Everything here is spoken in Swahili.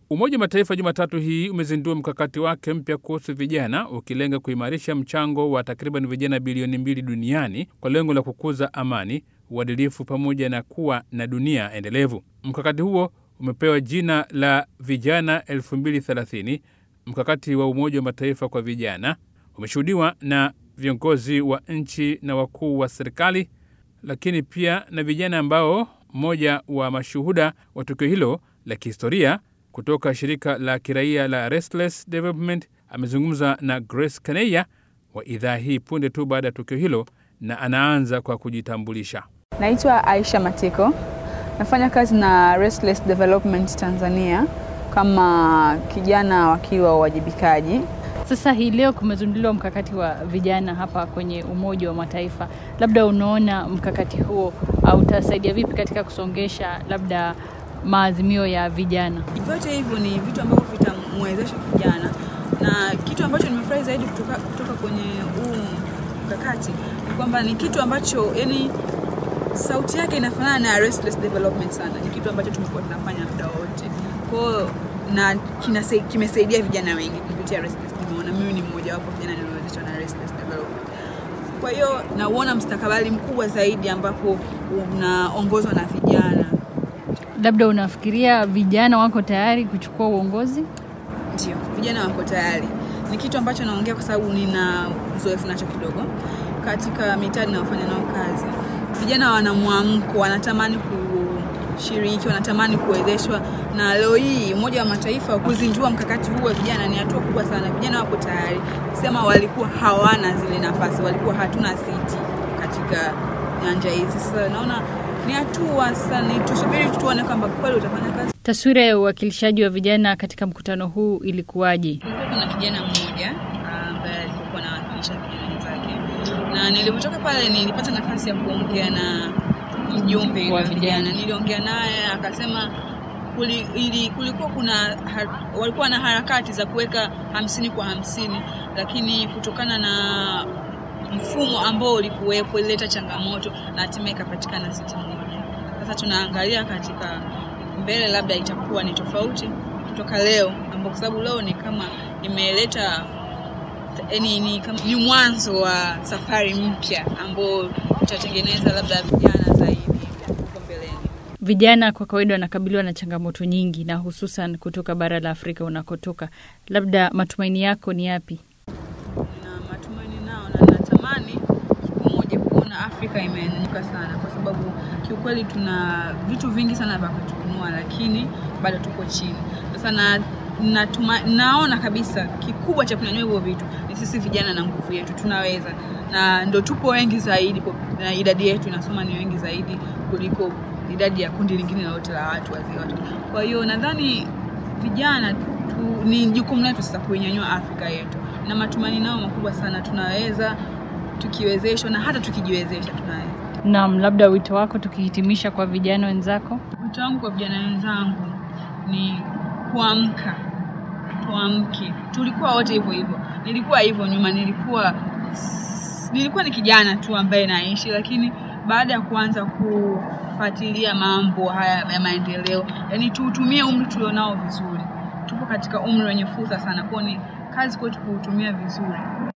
Umoja wa Mataifa Jumatatu hii umezindua mkakati wake mpya kuhusu vijana ukilenga kuimarisha mchango wa takriban vijana bilioni mbili duniani kwa lengo la kukuza amani, uadilifu pamoja na kuwa na dunia endelevu. Mkakati huo umepewa jina la Vijana 2030, mkakati wa Umoja wa Mataifa kwa vijana. Umeshuhudiwa na viongozi wa nchi na wakuu wa serikali, lakini pia na vijana ambao mmoja wa mashuhuda wa tukio hilo la kihistoria kutoka shirika la kiraia la Restless Development amezungumza na Grace Kaneya wa idhaa hii punde tu baada ya tukio hilo, na anaanza kwa kujitambulisha. Naitwa Aisha Matiko, nafanya kazi na Restless Development Tanzania kama kijana wakiwa uwajibikaji. Sasa hii leo kumezinduliwa mkakati wa vijana hapa kwenye Umoja wa Mataifa. Labda unaona mkakati huo au utasaidia vipi katika kusongesha labda maazimio ya vijana? Vyote hivyo ni vitu ambavyo vitamwezesha kijana, na kitu ambacho nimefurahi zaidi kutoka, kutoka kwenye huu mkakati ni kwamba ni kitu ambacho yani sauti yake inafanana na Restless Development sana. Ni kitu ambacho tumekuwa tunafanya muda wote kwao na kimesaidia vijana wengi kupitia Restless. Nimeona mimi ni mmoja wapo vijana niliowezeshwa na Restless Development. Kwa hiyo nauona mstakabali mkubwa zaidi ambapo unaongozwa na vijana. Labda unafikiria vijana wako tayari kuchukua uongozi? Ndio, vijana wako tayari. Ni kitu ambacho naongea kwa sababu nina uzoefu nacho kidogo katika mitaa ninayofanya nao kazi. Vijana wana mwamko, wanatamani kushiriki, wanatamani kuwezeshwa, na leo hii Umoja wa Mataifa kuzindua mkakati huu wa vijana ni hatua kubwa sana. Vijana wako tayari, sema walikuwa hawana zile nafasi, walikuwa hatuna siti katika nyanja hizi. Sasa naona ni hatua sasa, ni tusubiri tuone kwamba kweli utafanya kazi. Taswira ya uwakilishaji wa vijana katika mkutano huu ilikuwaje? Kulikuwa kuna kijana mmoja ambaye alikuwa anawakilisha vijana wenzake, na nilipotoka pale nilipata nafasi ya kuongea na mjumbe wa vijana. Niliongea naye akasema kuli, ili, kulikuwa kuna har, walikuwa na harakati za kuweka hamsini kwa hamsini, lakini kutokana na mfumo ambao ulikuwepo ilileta changamoto na hatimaye ikapatikana siti moja. Sasa tunaangalia katika mbele, labda itakuwa ni tofauti kutoka leo, ambao kwa sababu leo ni kama imeleta ni, ni, ni mwanzo wa safari mpya ambao tutatengeneza labda vijana zaidi huko mbeleni. Vijana kwa kawaida wanakabiliwa na changamoto nyingi, na hususan kutoka bara la Afrika unakotoka. Labda matumaini yako ni yapi? na matumaini nao na natamani siku moja kuona Afrika imenyanyuka sana, kwa sababu kiukweli tuna vitu vingi sana vya kutuinua, lakini bado tuko chini. Sasa na natuma, naona kabisa kikubwa cha kunyanyua hivyo vitu ni sisi vijana na nguvu yetu, tunaweza na ndo tupo wengi zaidi, na idadi yetu inasoma ni wengi zaidi kuliko idadi ya kundi lingine lolote la watu wazee watu. Kwa hiyo nadhani vijana tu, ni jukumu letu sasa kuinyanyua Afrika yetu, na matumaini nao makubwa sana, tunaweza tukiwezeshwa, na hata tukijiwezesha tunaweza. Naam, labda wito wako tukihitimisha kwa vijana wenzako? Wito wangu kwa vijana wenzangu ni kuamka, tuamke. Tulikuwa wote hivyo hivyo, nilikuwa hivyo nyuma, nilikuwa nilikuwa ni kijana tu ambaye naishi, lakini baada ya kuanza kufuatilia mambo haya ya maendeleo, yani tuutumie umri tulionao vizuri. Tupo katika umri wenye fursa sana, kwao ni kazi kwetu kuutumia vizuri.